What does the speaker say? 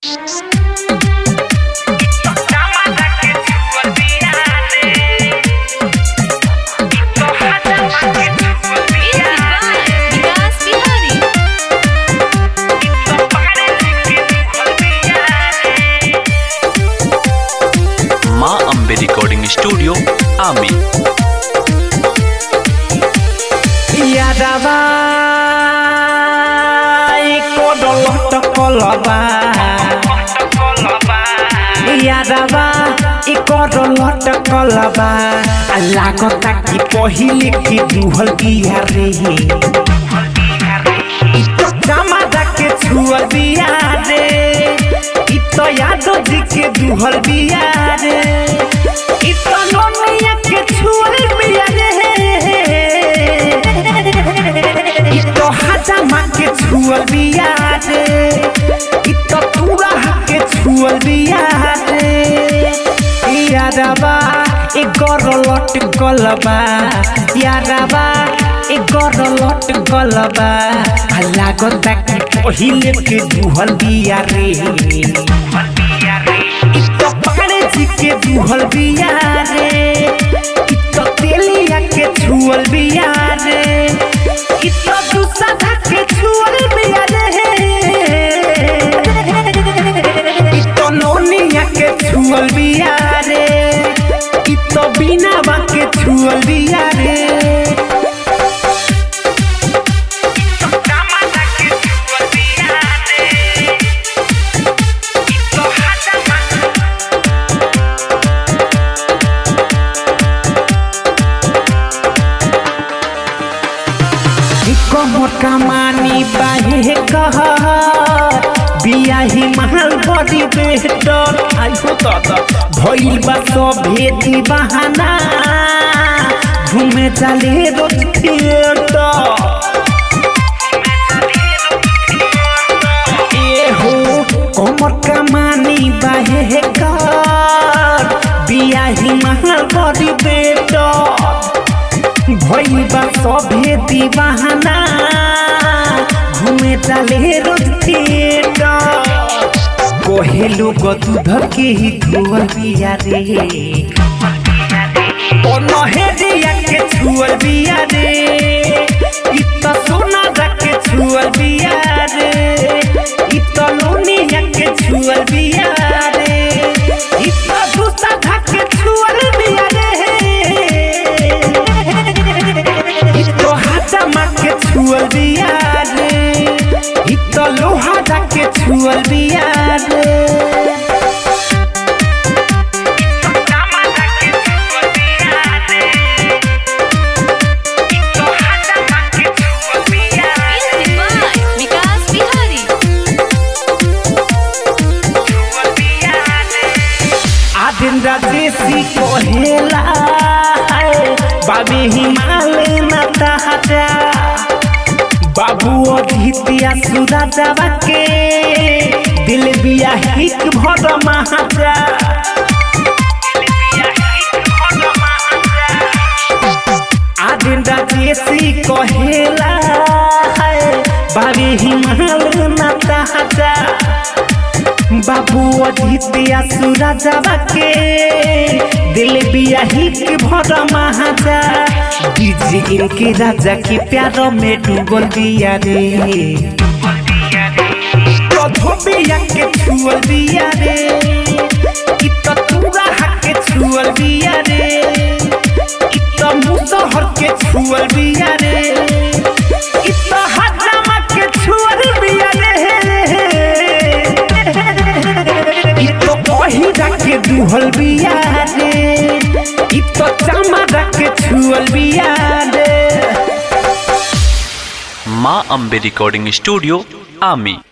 विकास बिहारी माँ Ambe recording studio आमी यादवा कोडलट कलबा यादवा इ कोडलट कलबा आ लागता कि पहिले कि दुहल बिया रे इ तो जमादा के छुअल बिया रे इ तो यादव जी के दुहल बिया रे इ तो नोनिया के छुअल बिया रे इ तो हजामा के छुअल बिया रे इ तो तूरा के छुअल बिया रे यादवा ए गरलट गलबा यादवा ए गरलट गलबा आ लागता कि पहिले के दुहल बिया रे इ तो पाड़े जी के दुहल बिया रे इ तो तेलिया के छुअल बिया रे इ तो दूसरा के छुअल बिया रे इ तो नोनिया के छुअल बिया रे इ तो बिना बा के छुअल बिया रे कमर कमानी बाहे कह बियाही महल बड़ी बेहतर आइहो दादा भइल बा सभे दीवाना घूमे चले रोज थिएटर ए हो कमर कमानी बाहे कर बियाही महल बड़ी बेहतर भइल बा सभे दीवाना घूमे चले रोज थिएटर कोहे लोग दूध के ही धुअल बिया रे ओ नहेरिया के छुअल बिया रे इ त सोना के छुअल बिया रे इ त लोनिया के छुअल बिया रे इ त दूसरा के छुअल बिया रे इ तो हाथमा के छुअल बिया रे इ तो लोहा के छुअल बिया रे विकास बिहारी आदिन राजेशी कहेला बाबी हिमालय माता हटा बाबू अधितिया सुरा जावा के दिल बिया हिक भर महाजा आदिन राजेशी कहेला बाबी हिमालय माता हटा बाबू अजितिया सूरा जावा के दिल बिया ही के भर महाजा डीजे इनके राजा के प्यार में डूबल दिया रे कधो बिया के छुअल दिया रे इ त तूरा के छुअल दिया रे इ त मुसहर के छुअल दिया रे इ त हजामा के छुअल दिया रे इ तो पहिरा के दुहल बिया रे इ तो चमड़ा के छुअल बिया रे माँ अम्बे रिकॉर्डिंग स्टूडियो आमी